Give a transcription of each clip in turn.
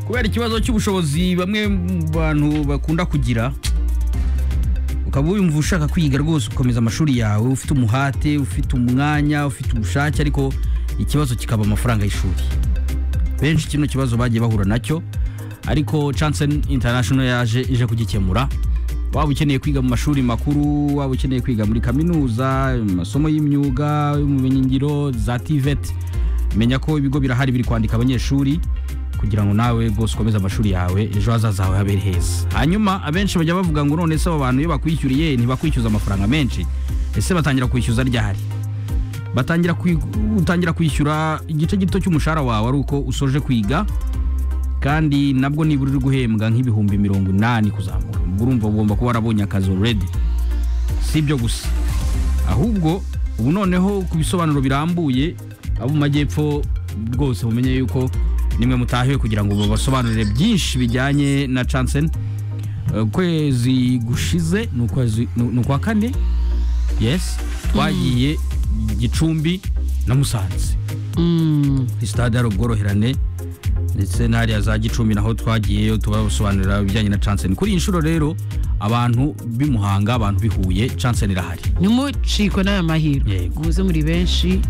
kubera ikibazo cy'ubushobozi bamwe mu bantu bakunda kugira ukaba wumva ushaka kwiga rwose ukomeza amashuri yawe ufite umuhate ufite umwanya ufite ubushake ariko ikibazo kikaba amafaranga y'ishuri benshi kino kibazo bagiye bahura nacyo ariko Chanson International yaje ije kugikemura waba ukeneye kwiga mu mashuri makuru waba ukeneye kwiga muri kaminuza mu masomo y'imyuga y'ubumenyingiro za TVET menya ko ibigo birahari biri kwandika abanyeshuri kugira ngo nawe rwose ukomeze amashuri yawe ejo hazaza hawe habere heza hanyuma abenshi bajya bavuga ngo none se aba bantu iyo bakwishyuriye ntibakwishyuza amafaranga menshi ese batangira kwishyuza ryahari batangira kwi- utangira kwishyura igice gito cy'umushahara wawe ari uko usoje kwiga kandi nabwo nibura uri guhembwa nk'ibihumbi mirongo inani kuzamura ubwo urumva ugomba kuba warabonye akazi already si ibyo gusa ahubwo ubu noneho ku bisobanuro birambuye abo mu majyepfo rwose mumenye yuko nimwe mutahiwe kugira ngo babasobanurire byinshi bijyanye na Chansen Eh, ukwezi gushize ni ukwezi- ni- ni ukwa kane yes twagiye gicumbi na musanze Mm. sitade hari ubworoherane ndetse n'ahariya za gicumbi naho twagiyeyo tubasobanurira ibijyanye na Chansen kuri iyi nshuro rero abantu b'imuhanga abantu bihuye Chansen irahari ntimucikwe n'aya mahirwe Yego. muze muri benshi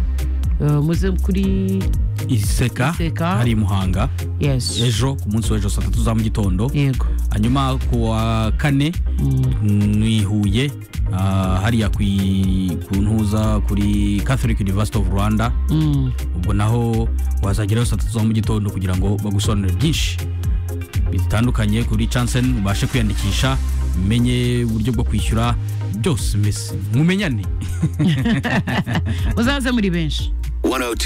eh, muze kuri iseka Iseka. hari i muhanga yes ejo ku munsi w'ejo saa tatu za mu gitondo yego hanyuma ku wa kane Mm. ni huye ah, hariya ku i- ku ntuza kuri catholic university of rwanda Mm. ubwo naho wazagerayo saa tatu za mu gitondo kugira ngo bagusobanurire byinshi bitandukanye kuri chansen ubashe kwiyandikisha umenye uburyo bwo kwishyura byose mbese mumenyane muzaze muri benshi 102.